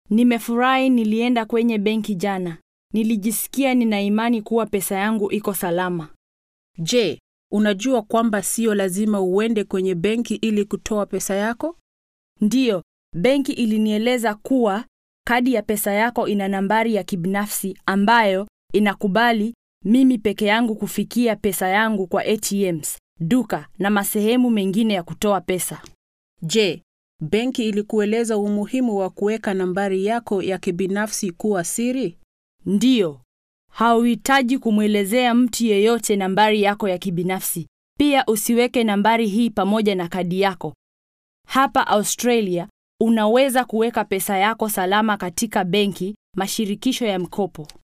Nimefurahi nilienda kwenye benki jana. Nilijisikia nina imani kuwa pesa yangu iko salama. Je, unajua kwamba sio lazima uende kwenye benki ili kutoa pesa yako? Ndiyo, benki ilinieleza kuwa kadi ya pesa yako ina nambari ya kibinafsi ambayo inakubali mimi peke yangu kufikia pesa yangu kwa ATMs, duka na masehemu mengine ya kutoa pesa. Je, benki ilikueleza umuhimu wa kuweka nambari yako ya kibinafsi kuwa siri? Ndiyo, hauhitaji kumwelezea mtu yeyote nambari yako ya kibinafsi. Pia usiweke nambari hii pamoja na kadi yako. Hapa Australia, unaweza kuweka pesa yako salama katika benki, mashirikisho ya mkopo